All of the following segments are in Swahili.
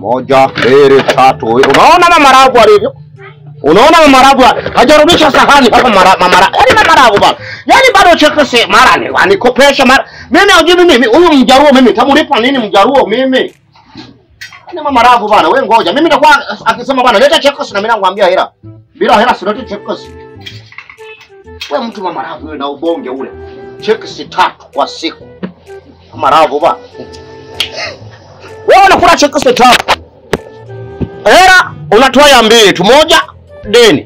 Moja, mbili, tatu. Unaona mamarabu alivyo? Unaona mamarabu hajarudisha sahani hapa mara mamara. Yaani mamarabu bana. Yaani bado chekese mara ni anikopesha mara. Mimi hujui mimi huyu mjaruo mimi tamlipa nini mjaruo mimi? Yaani mamarabu bana wewe ngoja. Mimi nitakuwa akisema bana leta chekese na mimi nakwambia hela. Bila hela sileti chekese. Wewe mtu mamarabu wewe na ubonge ule. Chekese tatu kwa siku. Mamarabu bana. Wewe unakula chekese tatu. Hela unatoa ya mbili tu, moja deni.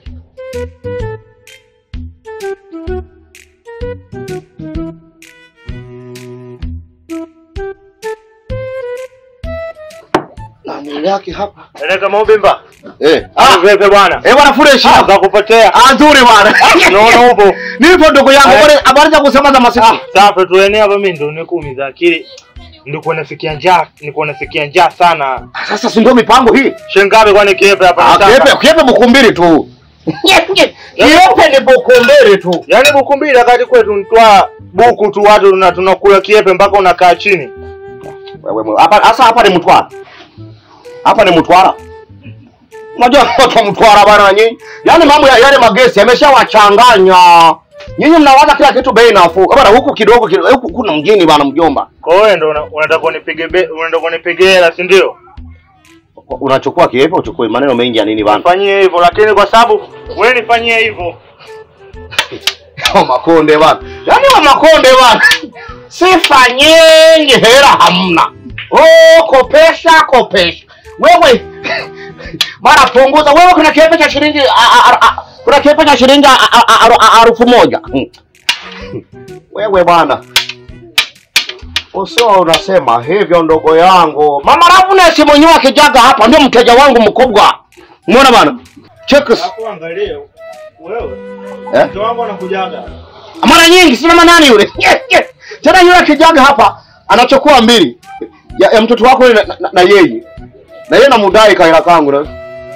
Na mwili yake hapa. Eleka Mobimba. Eh. Ah, Ah, vipi bwana? eh bwana fresh. Ah, za kupotea. Ah, nzuri bwana. Naona upo. Nipo ndugu yangu, Eh. bwana habari za kusema za masiku. Safi tuene hapa mimi ndo nikuumiza akili. Ndiko nasikia njaa, niko nasikia njaa sana. Sasa si ndio mipango hii? Shingapi kwani kiepe hapa Ah, nataka? kiepe kiepe buku mbili tu. Kiepe ni buku mbili tu. Yaani buku mbili wakati kwetu nitwa buku tu watu tuna- tunakula kiepe mpaka unakaa chini. Wewe mwe- hapa sasa hapa ni Mtwara. Hapa ni Mtwara. Unajua watu wa Mtwara bana nyinyi. Yaani mambo ya yale magesi yameshawachanganya. Nyinyi mnawaza kila kitu bei nafuu. Bana huku kidogo kidogo huku kuna mjini bana mjomba. Kwa hiyo ndo una- unataka unipige be- unataka unipige hela si ndio? Unachukua kiepe uchukue maneno mengi ya nini bana? Fanyie hivyo lakini kwa sababu wewe nifanyie hivyo. Wa Makonde bana. Yaani wa Makonde bana. Sifa nyingi hela hamna. Oh, kopesha kopesha. Wewe mara punguza. Wewe kuna kiepe cha shilingi a- a- a- a- kuna kiepe cha shilingi a- a- a- a- a- elfu moja. Wewe bwana. Usio unasema hivyo ndogo yangu. Mama Ravunesi mwenyewe akijaga hapa ndio mteja wangu mkubwa. Umeona bana? Checks. Hapo angalia wewe. Eh? Mtu wangu anakujaga. mara nyingi si mama nani yule tena yule akijaga hapa anachukua mbili ya, ya mtoto wako yule na, na, na yeye na yeye namudai kaila kangu na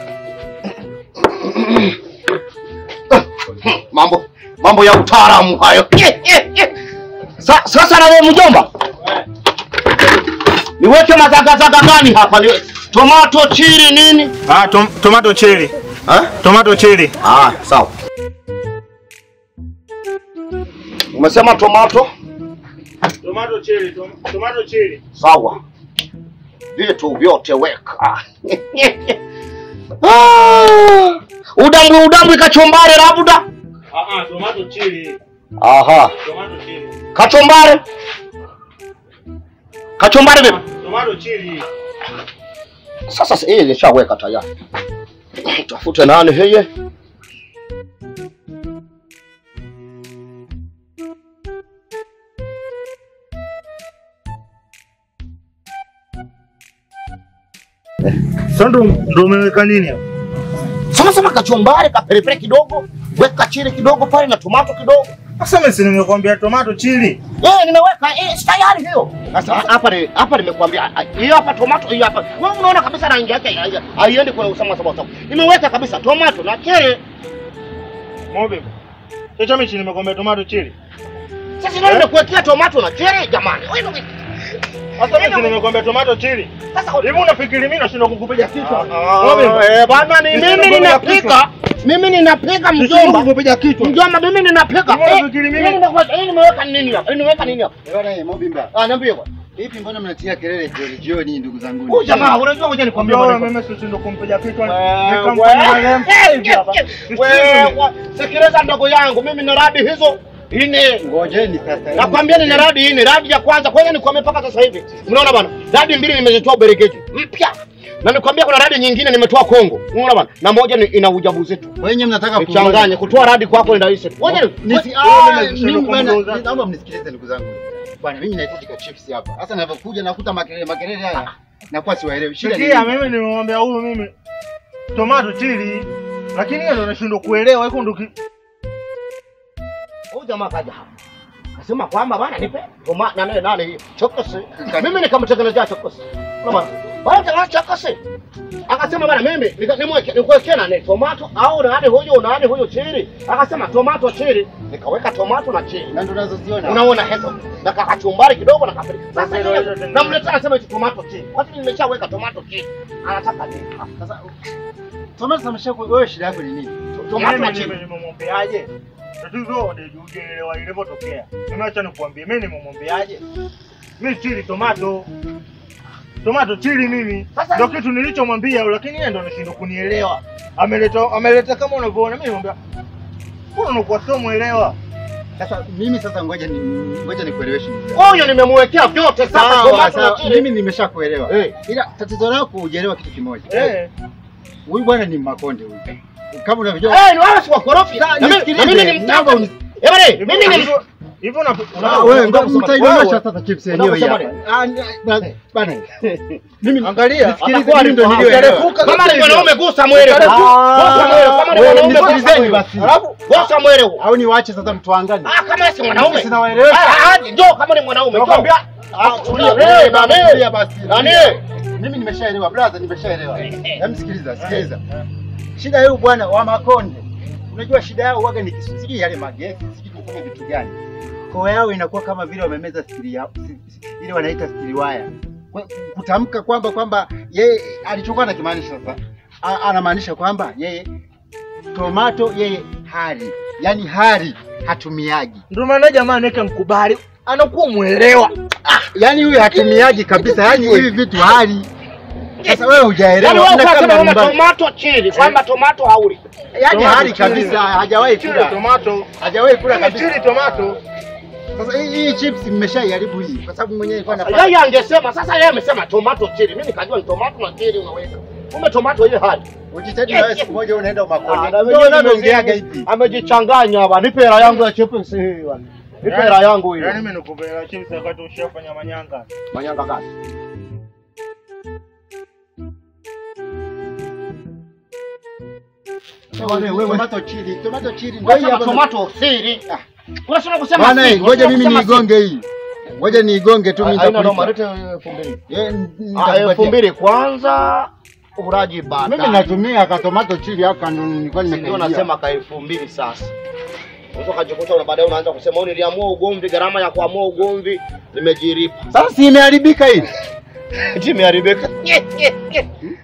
mambo mambo ya utaalamu hayo Sa, sasa na wewe mjomba niweke mazagazaga gani hapa Niwe, tomato chili nini Ah, tom, tomato chili. ha? Tomato chili. ah sawa umesema tomato Tomato chili, tom, tomato chili. sawa vitu vyote weka Ah, udambwi udambwi kachumbari labda Ah ah, tomato chili. aha Tomato chili. kachumbari kachumbari vipi Tomato chili. sasa si- hii nishaweka tayari tafute nani heye Sasa ndo ndo umeweka nini hapo? sema sema kachumbari kaperepere kidogo weka chili kidogo pale na tomato kidogo Sasa mimi si nimekwambia tomato chili. Eh, nimeweka eh, si tayari hiyo. Sasa hapa ni hapa nimekuambia ah, hiyo hapa tomato hiyo hapa. Wewe unaona kabisa rangi yake hai- haiendi kwa usama sababu sababu. Nimeweka kabisa tomato na chili. Mobe. Hicho mimi si nimekwambia tomato chili. Sasa ndio Eh? nimekuwekea tomato na chili jamani. Wewe ndio Sasa mimi si nimekwambia tomato chili. sasa Hivi unafikiri mimi nashindwa kukupiga kichwa? Ah, eh, bana ni Sisi mimi tunakupiga ninapika. Mimi ninapika Nashindwa mjomba. kukupiga kichwa. Mjomba mimi ninapika. Hivi Eh, unafikiri mimi- mimi nimekuweka hii nimeweka nini hapa? Hii nimeweka nini hapa? Bwana Mobimba. Ah, niambie bwana. Vipi mbona mnatia kelele jioni jioni ndugu zangu? Huyu jamaa unajua ngoja nikwambie Kwambia bwana. wewe mimi sishindwa kumpiga kichwa. Wewe, Nikamfanyia lempo hivi hapa. wewe, sikiliza ndogo yangu, mimi na radi hizo ine Ngojeni sasa. nakwambia nina radi ine. Radi ya kwanza kwanza nikwambia mpaka sasa hivi, mnaona bwana, radi mbili nimezitoa Uberegeti mpya, na nikwambia kuna radi nyingine nimetoa Kongo, unaona bwana, na moja ni ina ujauzito. Wenye mnataka Nichanganye kutoa radi kwako ni rahisi. Ngoja ni- Nisi Wewe ah, mnashindwa mimi bwana, kumgeuza. naomba mnisikilize ndugu zangu. Bwana mimi nahitajika chips hapa. Sasa ninapokuja nakuta makelele makelele haya. Nakuwa siwaelewi. Shida ni Sikia, nini? mimi nimemwambia huyu mimi tomato chili, lakini yeye ndo anashindwa kuelewa iko ndo ki- Huyu jamaa kaja hapa. Kasema kwamba bwana nipe toma na nane nane hii chokosi. Mimi nikamtengenezea chokosi. Unaona bwana? Bwana acha akase. Akasema bwana mimi nika- nimweke nikuwekea nani tomato au nani huyo nani huyo chili. Akasema tomato chili. Nikaweka tomato na chili. Na ndo unazoziona. Unaona hizo. Na kachumbari kidogo na kapili. Sasa Sasa ndio hizo tena. namletea anasema eti tomato chili. Kwa sababu nimeshaweka tomato chili. Anataka nini? Sasa tomato samesha wewe shida yako ni nini? Tomato na Mimi chili. nimemwombeaje? Tatizo ndio ujeelewa ilivyotokea. Mimi acha nikuambie, mimi nimemwombeaje? Mimi chili tomato. Tomato chili mimi. Sasa- Ndio kitu nilichomwambia lakini yeye ndo anashindwa kunielewa. Ameleta ameleta kama unavyoona mimi nimwambia. Mbona unakuwa sio muelewa? Sasa mimi sasa ngoja ni ngoja nikueleweshe. Huyo nimemwekea vyote sasa Sawa, tomato na sawa. chili. Mimi nimeshakuelewa. Eh. Ila tatizo lako hujaelewa kitu kimoja. Eh. Huyu bwana ni Makonde huyu. Kama unavyojua. Eh, ni wala si wakorofi. Sasa, Na mimi- nisikilize, na mimi ni naomba mtaka. uni- Eh, bwana, mimi ni Hivyo hivyo na Ah, wewe ndo kusema- mtaidondosha wewe- sasa chips yenyewe unataka hapa. kusema Ah, ni- ba- bana. Mimi Angalia, nisikilize, atakuwa mimi ndo alifahamu. niliyoelewa. Atarefuka Kama ni kabisa. mwanaume gusa mwele. Atarefuka. Gusa mwele. Kama ni wewe, mwanaume gusa nisikilizeni mwele. basi. Alafu gusa mwele huo. Au niwaache sasa mtuangane. Ah, kama si mwanaume. Sina waelewesha. Ah, ah, njoo kama ni mwanaume. njoo. Nakwambia, Ah, tulia. Tulia, Eh, nani? tulia basi. Nani? Mimi nimeshaelewa brother, nimeshaelewa. Hebu sikiliza, sikiliza. Shida yao bwana wa Makonde. Unajua shida yao waga ni kisu- sijui yale magesi, sijui kufanya vitu gani. Koo yao inakuwa kama vile wamemeza stili yao, si- si- ile wanaita stili waya. Kwa- Kutamka kwamba kwamba yeye alichokuwa anakimaanisha sasa, a- anamaanisha kwamba yeye tomato yeye hali, yaani hali hatumiaji. Ndio maana jamaa anaweka mkubali. Anakuwa muelewa. Yaani huyu hatumiaji kabisa, yaani hivi vitu hali. Sasa wewe hujaelewa. Yaani wewe unakaa ukasema kwamba nyumbani. tomato chili, kwamba tomato hauli. Yaani Tomato hali chili. kabisa hajawahi Chili kula. tomato. Hajawahi kula Kama kabisa. chili tomato. Sasa hii hii chips mmeshaiharibu hii kwa sababu mwenyewe alikuwa anafanya. Yeye angesema sasa, yeye amesema tomato chili. Mimi nikajua ni tomato na chili unaweka. Kumbe tomato ile hali. Ujitahidi na wewe siku moja unaenda Ah, Umakonde. na Ndio mimi unavyoongeaga nimezi- hivi. Amejichanganya hapa. Nipe hela yangu ya chips hii bwana. Nipe hela yangu hiyo. Yaani mimi nikupea chips wakati ushafanya manyanga. Manyanga gani? Wewe wewe tomato chili, tomato chili ndio hii Wewe hapa. tomato siri. Ah. Unasema kusema Bwana, siri, eh, ngoja unasema mimi kusema niigonge hii. Ngoja niigonge tu mimi siri. Haina noma, nitakulipa. lete elfu mbili. Eh, Ah, nitakupatia. elfu mbili kwanza uraji baadaye. Mimi natumia ka tomato chili haka ndo nilikuwa ndio nimekaingia. nasema ka elfu mbili sasa. Unaweza ukajikuta na baadaye unaanza kusema "Oh, niliamua ugomvi, gharama ya kuamua ugomvi nimejiripa. Sasa si imeharibika hii. Eti imeharibika.